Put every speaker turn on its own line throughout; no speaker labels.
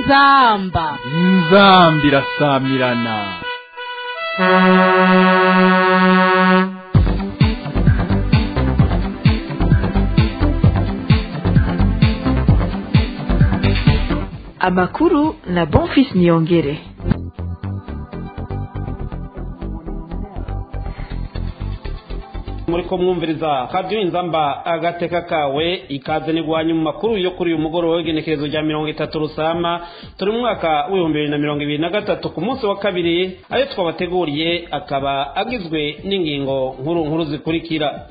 inzamba
inzambi irasamirana
amakuru na bonfis niyongere
muri ko mwumviriza radiyo inzamba agateka kawe ikaze nigwanya mu makuru yo kuri uyu mugoroba w'igenekerezo rya mirongo itatu rusama turi mu mwaka w'ibihumbi bibiri na mirongo ibiri na gatatu ku munsi wa kabiri ayo twabateguriye akaba agizwe n'ingingo nkuru nkuru zikurikira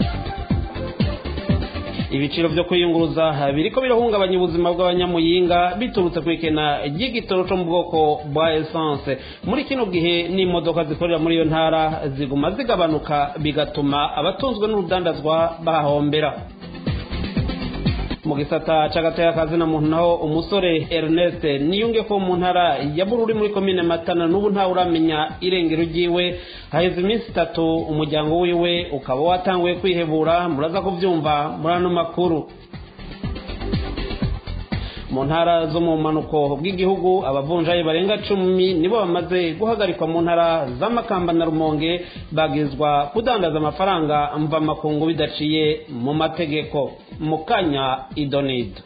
ibiciro byo kwiyunguruza biriko birahungabanya ubuzima bw'abanyamuyinga biturutse ku ikena ry'igitoro cyo mu bwoko bwa essence muri kino gihe n'imodoka zikorera muri iyo ntara ziguma zigabanuka bigatuma abatunzwe n'urudandazwa bahahombera mu gisata c'agateka na muntu naho umusore Ernest niyunge ko mu ntara ya Bururi muri komine Matana n'ubu ntawe uramenya irengero ryiwe haheze iminsi itatu umuryango wiwe ukaba watanguye kwihebura muraza kuvyumva muri ano makuru mu ntara zo mu manuko bw'igihugu abavunjayi barenga cumi nibo bamaze guhagarikwa mu ntara z'amakamba na rumonge bagizwa kudandaza amafaranga mvamakungu bidaciye mu mategeko mu kanya idonido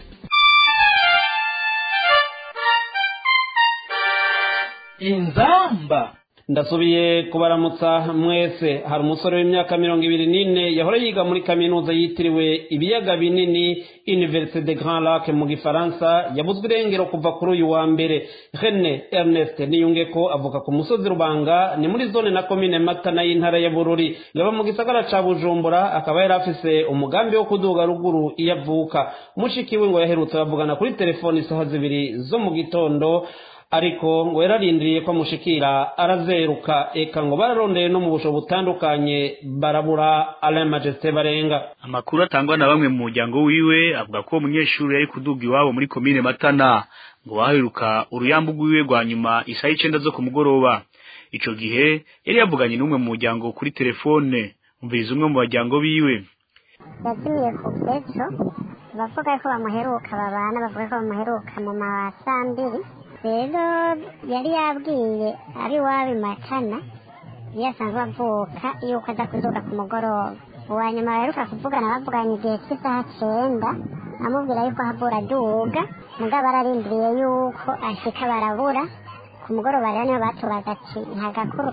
inzamba
ndasubiye kubaramutsa mwese hari umusore w'imyaka mirongo ibiri n'ine yahora yiga muri kaminuza yitiriwe ibiyaga binini universite de grand lac mu gifaransa yabuzwe irengero kuva kuri uyu wa mbere rene ernest niyunge ko avuka ku musozi rubanga ni muri zone na komine matana y'intara ya bururi yaba mu gisagara ca bujumbura akaba yari afise umugambi wo kuduga ruguru iyo avuka mushiki we ngo yaherutse bavugana kuri telefoni isaha zibiri zo mu gitondo ariko ngo yararindiriye ko amushikira arazeruka eka ngo bararondeye no mu busho butandukanye barabura alain majesté barenga
amakuru atangwa na bamwe mu muryango wiwe avuga ko umunyeshuri yari kuduga iwabo muri komine matana ngo waheruka uruyambu rwiwe rwa nyuma isaha icenda zo ku mugoroba ico gihe yari yavuganye n'umwe mu muryango kuri telefone umviriza umwe mu baryango biwe
yazimiye ku petro bavuga ko bamuheruka babana bavuga ko bamuheruka mu masambiri rero yari yabwiye ari iwabo matana iyo asanzwe avuka yuko aza kuduga ku mugoroba uwa nyuma baheruka kuvugana bavuganye igihe cy'isaha cyenda amubwira yuko ahabura aduga mugabo ararindiriye yuko ashika barabura ku mugoroba rero niyo batubaza ati nta gakuru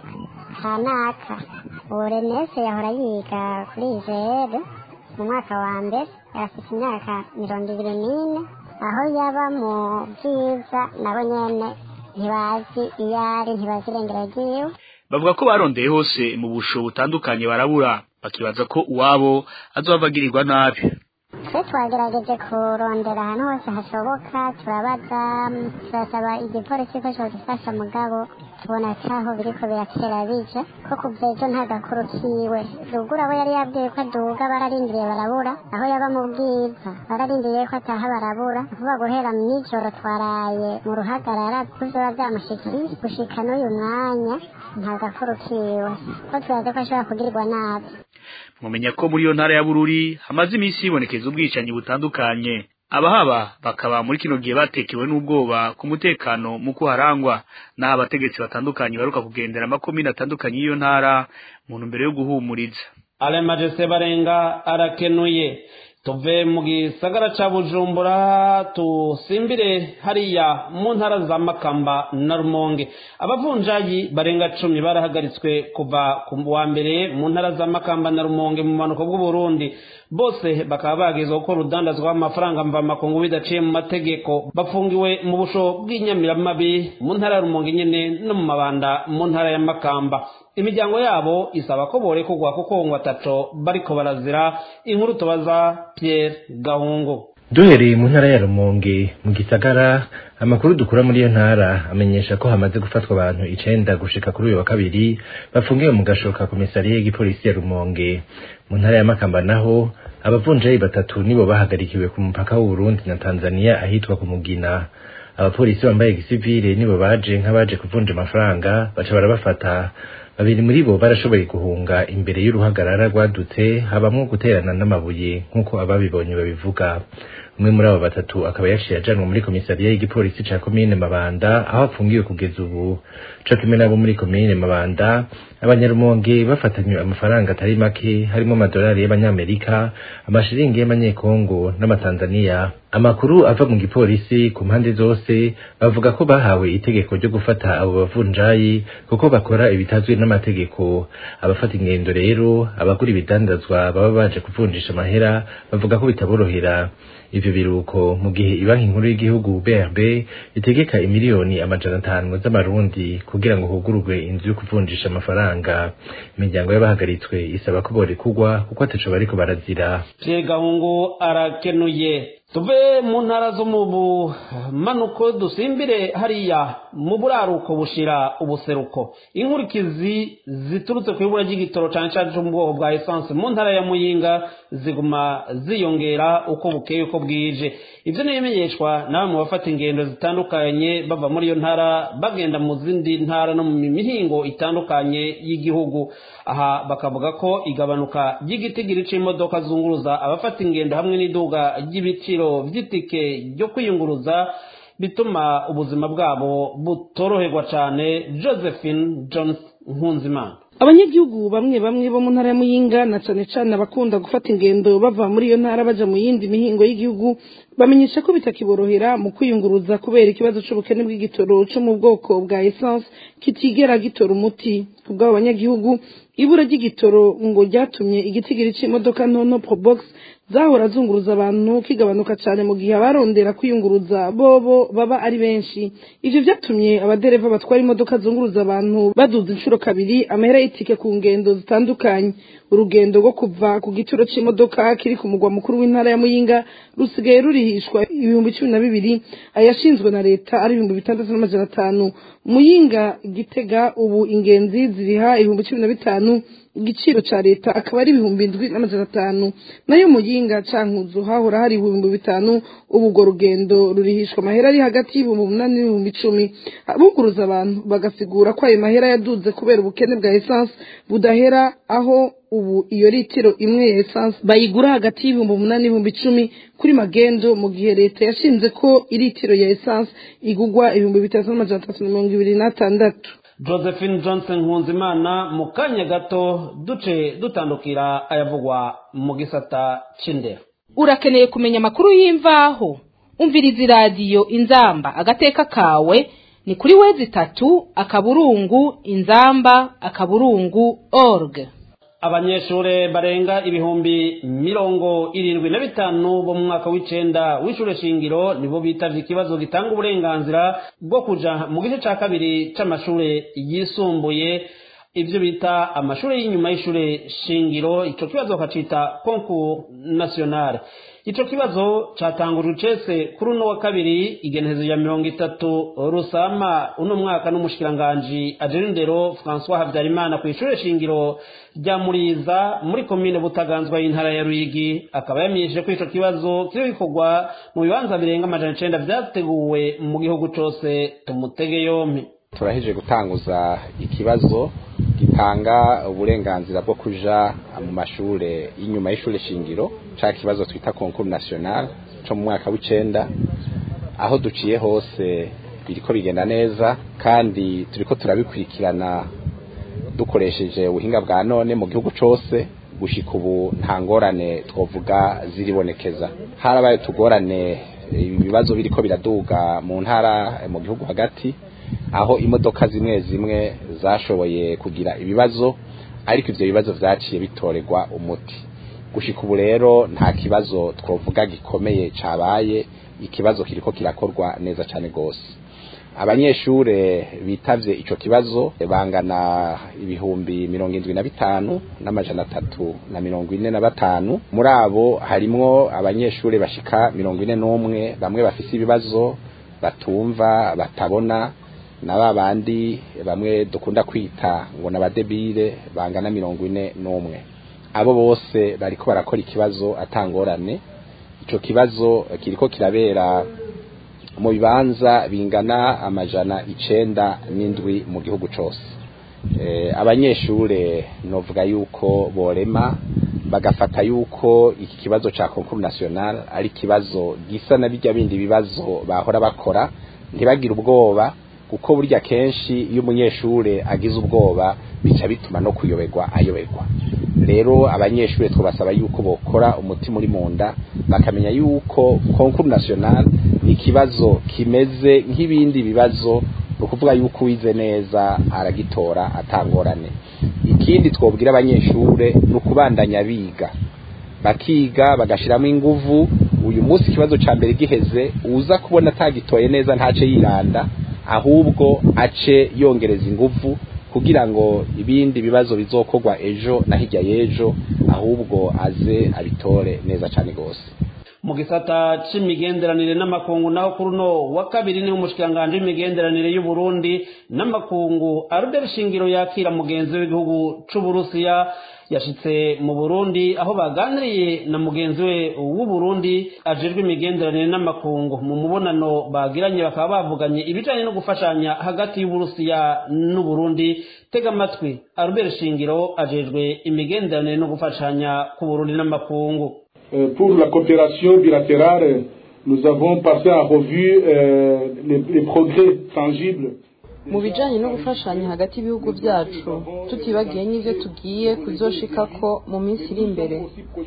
kanaka uwo renese yahora yiga kuri izere mu mwaka wa mbere yarafite imyaka mirongo ibiri n'ine aho yaba mu byiza nabo nyene ntibazi iyo ari ntibazi irengero ryiwe
bavuga ko barondeye hose mu busho butandukanye barabura bakibaza ko uwabo azohava agirirwa nabi
twe twagerageje kurondera ahantu hose hashoboka turabaza turasaba igipolisi ko codufasha mugabo tubona caho biriko biratera bija ko kuva ejo nta gakuru kiwe ruguru abo yari yabwiye ko aduga bararindiriye barabura aho yaba mu bwiza bararindiriye ko ataha barabura vuba guhera mw'ijoro twaraye mu ruhagarara kuzoba vyamushikiye gushika n'uyu mwanya nta gakuru kiwe ko turazi ko ashobora kugirirwa nabi
mumenya ko muri iyo ntara ya bururi hamaze iminsi hibonekeza ubwicanyi butandukanye abahaba bakaba muri kino gihe batekewe n'ubwoba ku mutekano mu kuharangwa n'aho abategetsi batandukanye baruka kugendera amakomine atandukanye y'iyo ntara mu ntumbero yo guhumuriza
alain majesté barenga arakenuye tuve mu gisagara ca bujumbura tusimbire hariya mu ntara za makamba na rumonge abavunjayi barenga cumi barahagaritswe kuva ku wa mbere mu ntara za makamba na rumonge mu manuko bw'uburundi bose bakaba bagezwa gukora urudandazwa amafaranga mvamakungu bidaciye mu mategeko bafungiwe mu busho bw'inyamiramabi mu ntara ya rumonge nyene no mu mabanda mu ntara ya makamba imiryango yabo isaba ko borekurwa kuko ngo ataco bariko barazira inkuru tubaza Pierre Gahungu
duhereye mu ntara ya rumonge mu gisagara amakuru dukura muri iyo ntara amenyesha ko hamaze gufatwa abantu icenda gushika kuri uyu wa kabiri bafungiwe mu gashoka komisariya y'igipolisi ya rumonge mu ntara ya makamba naho abavunjayi batatu nibo bahagarikiwe ku mupaka w'uburundi na tanzania ahitwa ku mugina abapolisi bambaye gisivile nibo baje nk'abaje kuvunja amafaranga baca barabafata babiri muri bo barashoboye guhunga imbere y'uruhagarara rwadutse habamwo guterana n'amabuye nk'uko ababibonye babivuga umwe muri abo batatu akaba yaciye ajanwa muri komisariya y'igipolisi ca komine mabanda aho apfungiwe kugeza ubu co kimwe nabo muri komine mabanda abanyarumonge bafatanywe amafaranga atari make harimo amadolari y'abanyamerika amashiringi y'amanyekongo n'amatanzaniya amakuru ava mu gipolisi ku mpande zose bavuga ko bahawe itegeko ryo gufata abo bavunjayi kuko bakora ibitazwi n'amategeko abafata ingendo rero abagura ibidandazwa baba baje kuvunjisha amahera bavuga ko bitaborohera ivyo biruko mu gihe ibanki nkuru y'igihugu BRB itegeka imiliyoni amajana atanu z'amarundi kugira ngo hugururwe inzu yo kuvunjisha amafaranga imiryango y'abahagaritswe isaba ko borekugwa kuko ataco bariko barazira
Pierre Gahungu arakenuye tuve mu ntara zo mu bumanuko dusimbire hariya mu buraruko bushira ubuseruko inkurikizi ziturutse ku ibura ry'igitoro cyane cyane cyo mu bwoko bwa esanse mu ntara ya muyinga ziguma ziyongera uko bukeye uko bwije ibyo ni ibimenyeshwa nawe mu bafata ingendo zitandukanye bava muri iyo ntara bagenda mu zindi ntara no mu mihingo itandukanye y'igihugu aha bakavuga ko igabanuka ry'igitigiri c'imodoka zunguruza abafata ingendo hamwe n'iduga ry'ibiciro vy'itike ryo kwiyunguruza bituma ubuzima bwabo butoroherwa cane josephine jones nkunzimana
abanyagihugu bamwe bamwe bo mu ntara ya muyinga na cane cane abakunda gufata ingendo bava muri iyo ntara baja mu yindi mihingo y'igihugu bamenyesha ko bitakiborohera mu kwiyunguruza kubera ikibazo c'ubukene bw'igitoro co mu bwoko bwa essence kitigera gitora umuti kubw'abo banyagihugu ibura ry'igitoro ngo ryatumye igitigiri c'imodoka ntono probox zahora zunguruza abantu kigabanuka cyane mu gihe abarondera kwiyunguruza bobo baba ari benshi ivyo vyatumye abadereva batwara imodoka zunguruza abantu baduza inshuro kabiri amahera y'itike ku ngendo zitandukanye urugendo rwo kuva ku gituro c'imodoka kiri ku mugwa mukuru w'intara ya muyinga rusigaye rurihishwa ibihumbi cumi na bibiri ayashinzwe na leta ari ibihumbi bitandatu n'amajana atanu muyinga gitega ubu ingenzi ziriha ibihumbi cumi na bitanu igiciro ca leta akaba ari ibihumbi indwi n'amajana atanu nayo muyinga cankuzo hahora hari ibihumbi bitanu ubu urwo rugendo rurihishwa amahera ari hagati y'ibihumbi umunani n'ibihumbi icumi abuguruza abantu bagasigura ko ayo mahera yaduze kubera ubukene bwa esanse budahera aho ubu iyo litiro imwe ya esanse bayigura hagati y'ibihumbi umunani n'ibihumbi icumi kuri magendo mu gihe leta yashinze ko ilitiro ya esanse igugwa ibihumbi bitatu n'amajana atatu na mirongo ibiri n'atandatu
josephine johnson nkunzimana mu kanya gato duce dutandukira ayavugwa mu gisata c'indero
urakeneye kumenya amakuru y'imvaho umviriza iradiyo inzamba agateka kawe ni kuri wezi itatu akaburungu inzamba akaburungu org
abanyeshure barenga ibihumbi mirongo irindwi na bitanu bo mu mwaka w'icenda w'ishure shingiro nibo bitavye ikibazo gitanga uburenganzira bwo kuja mu gice ca kabiri c'amashure yisumbuye ivyo bita amashure y'inyuma y'ishure shingiro ico kibazo bakacita concours national ico kibazo catangujwe icese kuri uno wa kabiri igenekerezo ya mirongo itatu rusama uno mwaka n'umushikiranganji ajejwe indero françois habyarimana kw'ishure shingiro rya muriza muri komine butaganzwa y'intara ya ruyigi akaba yamenyesheje ko ico kibazo kiri gikorwa mu bibanza birenga amajana icenda vyateguwe mu gihugu cose tumutege yompi
turaheje gutanguza ikibazo gitanga uburenganzira bwo kuja mu mashure y'inyuma y'ishure shingiro ca kibazo twita concours national co mu mwaka w'icenda aho duciye hose biriko bigenda neza kandi turiko turabikurikirana dukoresheje ubuhinga bwa none mu gihugu cose gushika ubu nta ngorane twovuga ziribonekeza harabaye tugorane ibibazo biriko biraduga mu ntara mu gihugu hagati aho imodoka zimwe zimwe zashoboye kugira ibibazo ariko ivyo bibazo vyaciye bitorerwa umuti gushika ubu rero nta kibazo twovuga gikomeye cabaye ikibazo kiriko kirakorwa neza cane gose abanyeshure bitavye ico kibazo bangana ibihumbi mirongo indwi na bitanu n'amajana atatu na mirongo ine na batanu muri abo harimwo abanyeshure bashika mirongo ine n'umwe bamwe bafise ibibazo batumva batabona na ba bandi bamwe dukunda kwita ngo n'abadebire bangana mirongo ine n'umwe abo bose bariko barakora ikibazo atangorane ico kibazo kiriko kirabera mu bibanza bingana amajana icenda n'indwi mu gihugu cose abanyeshure novuga yuko borema bagafata yuko iki kibazo ca concours national ari kibazo gisa na bijya bindi bibazo bahora bakora ntibagire ubwoba kuko burya kenshi iyo umunyeshure agize ubwoba bica bituma no kuyoberwa ayoberwa rero abanyeshure twabasaba yuko bokora umutima uri mu nda bakamenya yuko concours national ni ikibazo kimeze nk'ibindi bibazo ni ukuvuga yuko uwize neza aragitora atangorane ikindi twobwira abanyeshure ni ukubandanya biga bakiga bagashiramo inguvu uyu munsi ikibazo ca mbere giheze uza kubona atagitoye neza ntace yiranda ahubwo ace yongereza inguvu kugira ngo ibindi bibazo bizokorwa ejo na hirya y'ejo ahubwo aze abitore neza cyane rwose
mu gisata c'imigenderanire n'amakungu naho kuri uno wa kabiri niho umushikiranganji w'imigenderanire y'u Burundi n'amakungu Albert Shingiro yakira mugenzi w'igihugu c'Uburusiya yashitse mu Burundi aho baganiriye na mugenzi we w'u Burundi ajejwe imigenderanire n'amakungu mu mubonano bagiranye bakaba bavuganye ibijanye no gufashanya hagati y'Uburusiya n'u Burundi tega amatwi Albert Shingiro ajejwe imigenderanire no gufashanya ku Burundi n'amakungu
pour la coopération bilatérale, nous avons passé en revue euh, les, les progrès tangibles
mu bijanye no gufashanya hagati y'ibihugu byacu tutibagiye n'ivyo tugiye kuzoshikako mu minsi iri imbere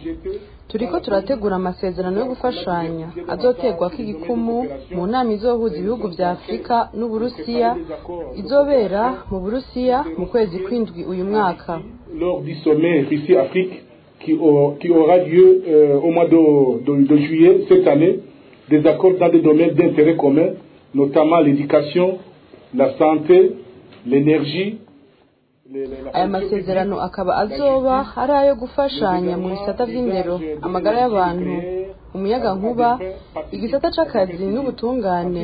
turiko turategura amasezerano yo gufashanya azoterwako igikumu mu nama izohuza ibihugu vya afurika n'uburusiya izobera mu burusiya mu kwezi kw'indwi uyu mwaka
lors du sommet Russie-Afrique qui, au, qui, aura lieu euh, au mois de, de, de, juillet cette année, des accords dans des domaines d'intérêt commun, notamment l'éducation, la santé, l'énergie.
aya masezerano akaba azoba ari ayo gufashanya mu bisata by'indero amagara y'abantu umuyaga nkuba igisata c'akazi n'ubutungane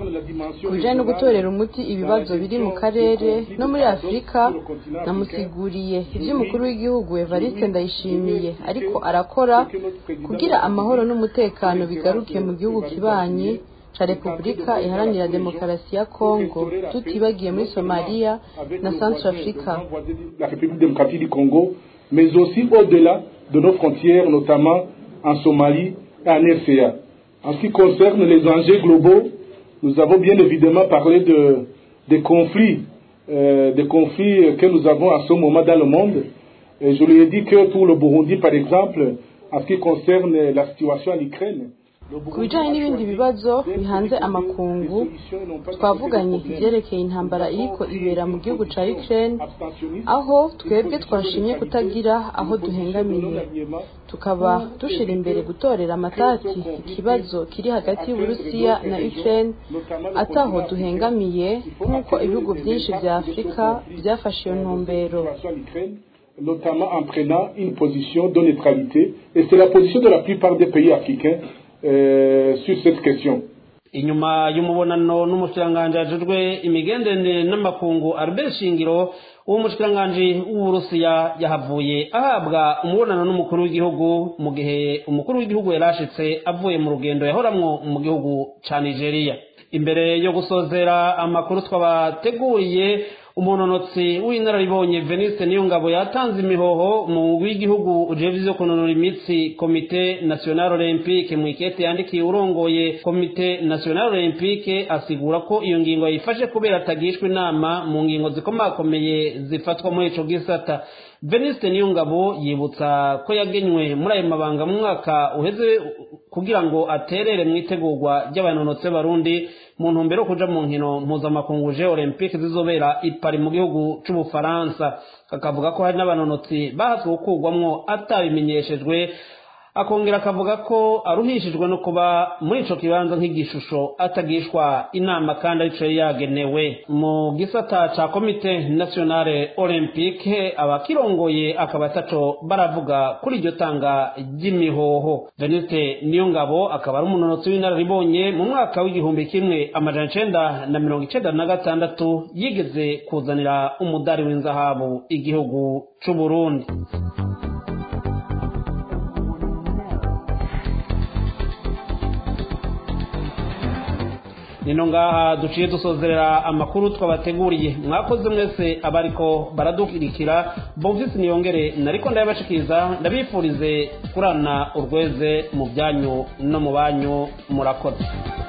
ku bijanye no gutorera umuti ibibazo biri mu karere no muri afurika namusiguriye ivy'umukuru w'igihugu evariste ndayishimiye ariko arakora kugira amahoro n'umutekano bigaruke mu gihugu kibanyi ca repubulika iharanira demokarasi ya kongo tutibagiye muri somaliya na centre africa
la république démocratique du congo mais aussi au-delà de nos frontières notamment en somalie et en rca en ce qui concerne les enjeux globaux nous avons bien évidemment parlé de des conflits euh, des conflits que nous avons à ce moment dans le monde et je lui ai dit que pour le burundi par exemple en ce qui concerne la situation en ukraine
ku bijanye n'ibindi bibazo bihanze amakungu twavuganye ivyerekeye intambara iriko ibera mu gihugu ca Ukraine aho twebwe twashimye kutagira aho duhengamiye tukaba dushira imbere gutorera amatati ikibazo kiri hagati y'Uburusiya na Ukraine ataho duhengamiye nk'uko ibihugu vyinshi vya Afurika vyafashe iyo ntumbero
notamment en prenant une position de neutralité et c'est la position de la plupart des pays africains euh, sur cette question.
inyuma y'umubonano n'umushikiranganji ajejwe imigenderanire n'amakungu Albert Shingiro uwo mushikiranganji w'Uburusiya yahavuye ahabwa umubonano n'umukuru w'igihugu mu gihe umukuru w'igihugu yarashitse avuye mu rugendo yahoramwo mu gihugu ca Nigeria imbere yo gusozera amakuru twabateguriye umunonotsi w'inararibonye Venice Niyongabo yatanze imihoho mu w'igihugu ujejwe ivyo kunonora imitsi komite national olympique mu ikete yandikiye urongoye komite national olympique asigura ko iyo ngingo yifashe kubera atagishwa inama mu ngingo zikomakomeye zifatwa muri ico gisata Venice Niyongabo yibutsa ko yagenywe muri ayo mabanga mu mwaka uheze kugira ngo aterere mu itegurwa ry'abanonotsi b'abarundi mu ntumbero yo kuja mu nkino mpuzamakungu je olympique zizobera i Paris mu gihugu c'ubufaransa akavuga ko hari n'abanonotsi bahatswe gukurwamwo atabimenyeshejwe akongera akavuga ko aruhishijwe no kuba muri ico kibanza nk'igishusho atagishwa inama kandi arico yari yagenewe mu gisata ca komite nationale olympique abakirongoye akaba ataco baravuga kuri iryo tanga ry'imihoho veniste niyo ngabo akaba ari umunonotsi w'inararibonye mu mwaka w'igihumbi kimwe amajana icenda na mirongo icenda na gatandatu yigeze kuzanira umudari w'inzahabu igihugu c'uburundi nino ngaha duciye dusozerera amakuru twabateguriye mwakoze mwese abariko baradukirikira bomvisi niyongere nariko ndayabashikiriza ndabifurize kurana urweze mu byanyu no mu banyu murakoze